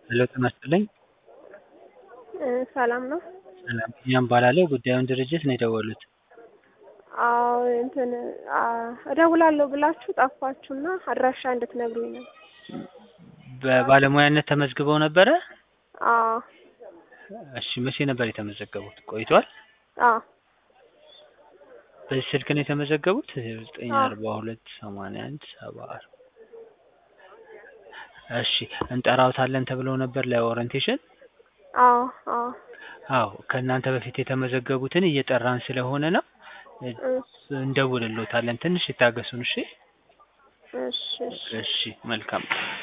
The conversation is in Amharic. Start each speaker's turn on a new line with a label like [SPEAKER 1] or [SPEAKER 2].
[SPEAKER 1] ሄሎ ጤና ይስጥልኝ።
[SPEAKER 2] ሰላም ነው?
[SPEAKER 1] ሰላም ቢኒያም እባላለሁ። ጉዳዩን ድርጅት ነው የደወሉት።
[SPEAKER 2] አዎ እንትን እደውላለሁ ብላችሁ ጠፋችሁና አድራሻ እንድትነግሩኝ ነው።
[SPEAKER 1] በባለሙያነት ተመዝግበው ነበረ?
[SPEAKER 2] አዎ
[SPEAKER 1] እሺ መቼ ነበር የተመዘገቡት? ቆይቷል?
[SPEAKER 2] አዎ
[SPEAKER 1] በዚህ ስልክ ነው የተመዘገቡት? ዘጠኝ
[SPEAKER 2] አዎ።
[SPEAKER 1] አርባ ሁለት ሰማንያ አንድ ሰባ አራት እሺ እንጠራውታለን ተብለው ነበር ለኦሪንቴሽን?
[SPEAKER 2] አዎ አዎ
[SPEAKER 1] አዎ ከእናንተ በፊት የተመዘገቡትን እየጠራን ስለሆነ ነው
[SPEAKER 2] እሺ
[SPEAKER 1] እንደውልሎታለን። ትንሽ ይታገሱን እሺ?
[SPEAKER 2] እሺ እሺ
[SPEAKER 1] እሺ መልካም